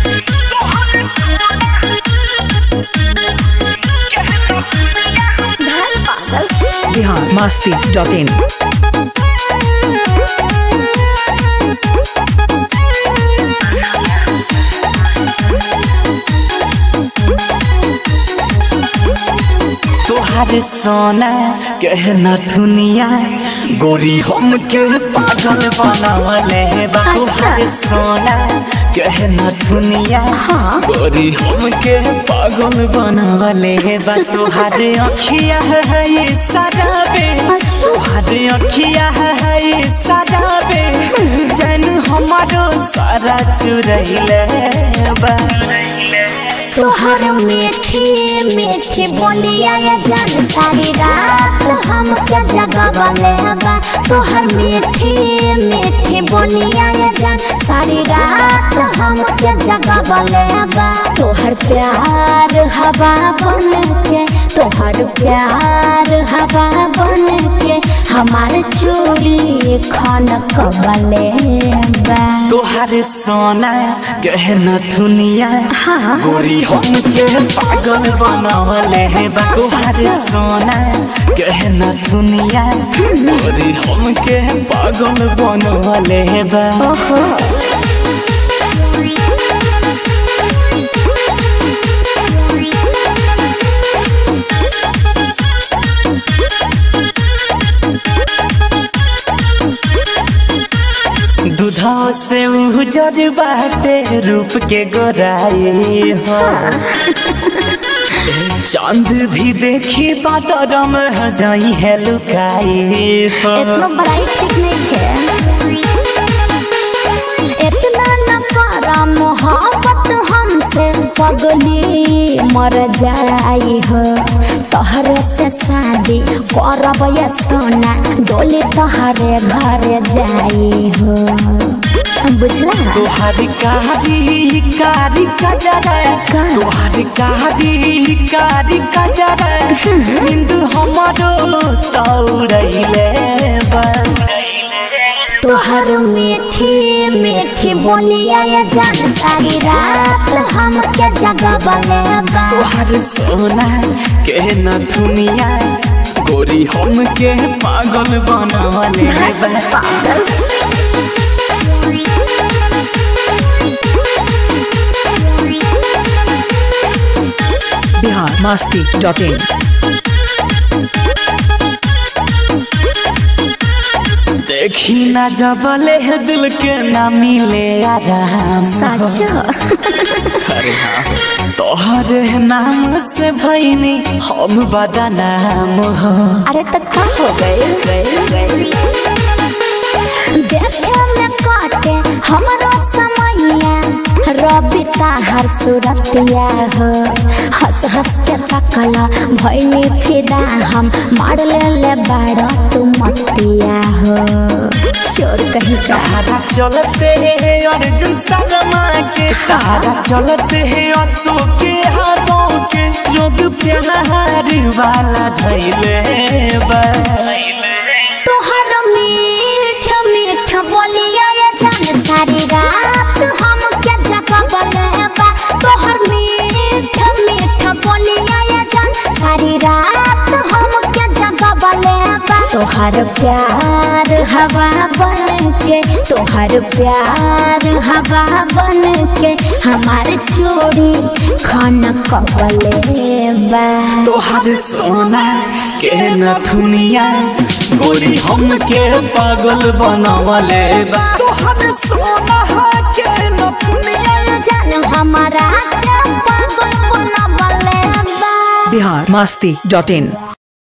Bihar Masti dot in तोहार सोना कहना दुनिया गोरी हम के पागल बनावले बा तोहार सोना कहना दुनिया गोरी हम के पागल बनावले बा तोहार अखिया है ये सराबे तोहार अखिया है ये सराबे जन हमारो सारा चुरैले बा तोहर मीठी मीठी बोलिया ये जान सारी रात हम के जगवले बा तोहर मीठी मीठी बोलिया ये जान सारी रात हम के जगवले बा तोहर प्यार हवा बन के तोहर प्यार हवा बन के हमार चोरी खन कबले बा तोहार सोना गहना दुनिया हाँ। गोरी हम के पागल बनावले है बा तोहार सोना गहना दुनिया गोरी हम के पागल बनावले है बा ओहो दूधा से उजर बाटे रूप के गोराई हो चांद भी देखी बादरम जाई है लुकाई हो इतना बड़ाई ठीक नहीं है इतना न करा मोहब्बत हमसे पगली मर जाई हो तोहरे से शादी करब ये सोना डोली तोहरे घर जाई हो बुझला तोहारी कारी कारी कजरा तोहारी कारी कारी कजरा बिंदु हमारो तौड़ैले तोहर मीठी मीठी बोलिया ये जान सारी रात हम के जगह बले बा तोहार सोना के न दुनिया गोरी हम के पागल बनावले बा पागल बिहार मस्ती डॉट इन देखी ना जबले है दिल के ना मिले आराम सच तोहरे नाम से भैनी हम बदनाम हो अरे तो का हो गए देखे में काटे हमारा समैया रबिता हर सूरतिया हो हंस हंस के तकला भैनी फिदा हम मार ले ले बाड़ा तू मतिया हो चोर कहीं का तारा चलते है अर्जुन शर्मा के तारा चलते है अशोक के हाथों के योग प्यार वाला धैले बा तोहर मीठ मीठ बोलिया ये जान सारी रात हम के जगह बलेबा तोहर मीठ मीठ बोलिया ये जान सारी रात हम के जगह बलेबा तोहर प्यार हवा बन के तोहर प्यार हवा बन के हमार चोरी खाना कबलेबा तोहर सोना के न दुनिया गोरी हम के पागल बनावले बा तोहर सोना के न दुनिया जान हमारा के पागल बनबले बा बिहार मस्ती डॉट इन